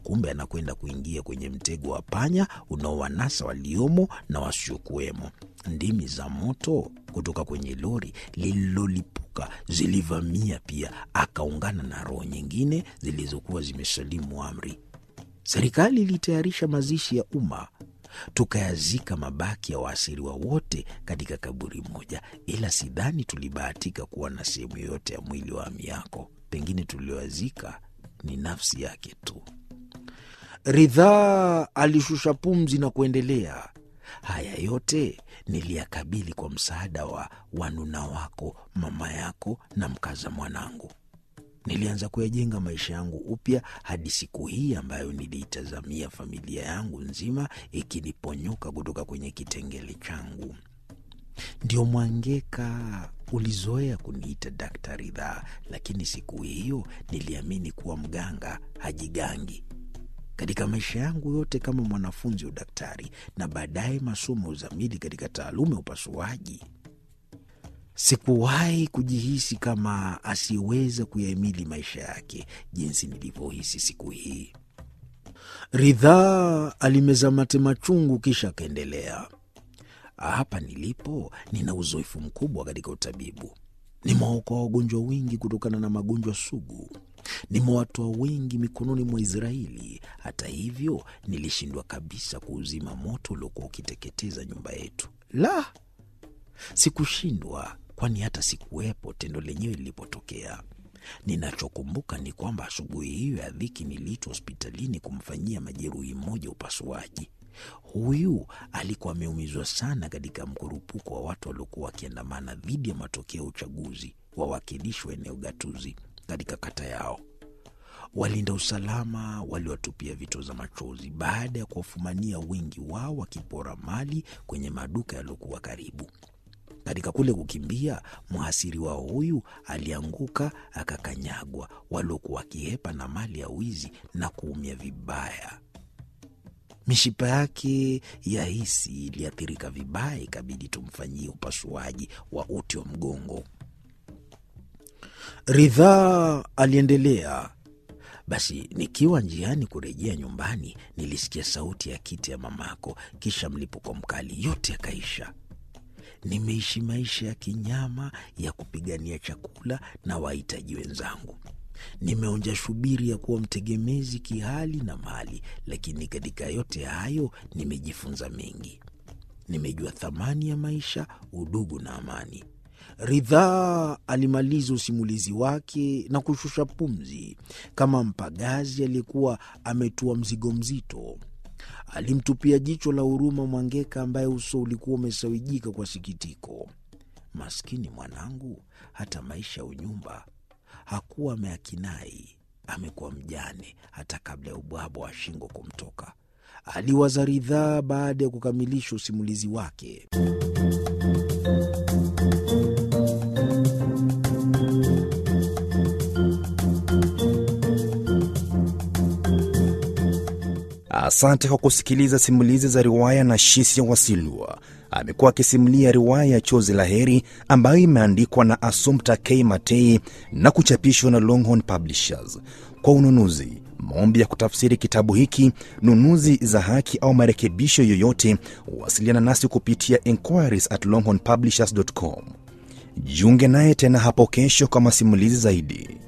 kumbe anakwenda kuingia kwenye mtego wa panya unaowanasa waliomo na wasiokuwemo. Ndimi za moto kutoka kwenye lori lililolipuka zilivamia pia, akaungana na roho nyingine zilizokuwa zimesalimu amri. Serikali ilitayarisha mazishi ya umma, tukayazika mabaki ya waasiriwa wote katika kaburi moja, ila sidhani tulibahatika kuwa na sehemu yoyote ya mwili wa Amiako. Pengine tulioazika ni nafsi yake tu. Ridhaa alishusha pumzi na kuendelea. Haya yote niliyakabili kwa msaada wa wanuna wako, mama yako na mkaza mwanangu. Nilianza kuyajenga maisha yangu upya hadi siku hii ambayo niliitazamia familia yangu nzima ikiniponyoka kutoka kwenye kitengele changu. Ndio Mwangeka ulizoea kuniita Dakta Ridhaa, lakini siku hiyo niliamini kuwa mganga hajigangi. Katika maisha yangu yote kama mwanafunzi wa udaktari na baadaye masomo ya uzamili katika taaluma ya upasuaji, sikuwahi kujihisi kama asiyeweza kuyahimili maisha yake jinsi nilivyohisi siku hii. Ridhaa alimeza mate machungu, kisha akaendelea. Hapa nilipo nina uzoefu mkubwa katika utabibu. Nimewaokoa wagonjwa wengi kutokana na magonjwa sugu. Nimewatoa wengi mikononi mwa Israeli. Hata hivyo, nilishindwa kabisa kuuzima moto uliokuwa ukiteketeza nyumba yetu. La, sikushindwa, kwani hata sikuwepo tendo lenyewe lilipotokea. Ninachokumbuka ni kwamba asubuhi hiyo ya dhiki niliitwa hospitalini kumfanyia majeruhi mmoja upasuaji. Huyu alikuwa ameumizwa sana katika mkurupuko wa watu waliokuwa wakiandamana dhidi ya matokeo ya uchaguzi wawakilishi wa eneo gatuzi katika kata yao. Walinda usalama waliwatupia vito za machozi baada ya kuwafumania wengi wao wakipora mali kwenye maduka yaliyokuwa karibu. Katika kule kukimbia, mhasiriwa huyu alianguka akakanyagwa, waliokuwa wakihepa na mali ya wizi na kuumia vibaya. Mishipa yake ya hisi iliathirika vibaya, ikabidi tumfanyie upasuaji wa uti wa mgongo. Ridhaa aliendelea. Basi nikiwa njiani kurejea nyumbani, nilisikia sauti ya kiti ya mamako, kisha mlipuko mkali, yote yakaisha. Nimeishi maisha ya kinyama ya kupigania chakula na wahitaji wenzangu. Nimeonja shubiri ya kuwa mtegemezi kihali na mali, lakini katika yote hayo nimejifunza mengi. Nimejua thamani ya maisha, udugu na amani. Ridhaa alimaliza usimulizi wake na kushusha pumzi kama mpagazi aliyekuwa ametua mzigo mzito. Alimtupia jicho la huruma Mwangeka ambaye uso ulikuwa umesawijika kwa sikitiko. Maskini mwanangu, hata maisha ya unyumba hakuwa ameakinai. Amekuwa mjane hata kabla ya ubwabwa wa shingo kumtoka, aliwaza Ridhaa baada ya kukamilisha usimulizi wake. Asante kwa kusikiliza simulizi za riwaya na Shisia Wasilwa. Amekuwa akisimulia riwaya ya Chozi la Heri ambayo imeandikwa na Assumpta K Matei na kuchapishwa na Longhorn Publishers. Kwa ununuzi, maombi ya kutafsiri kitabu hiki, nunuzi za haki au marekebisho yoyote, wasiliana nasi kupitia inquiries at longhornpublishers.com. Jiunge naye tena hapo kesho kwa masimulizi zaidi.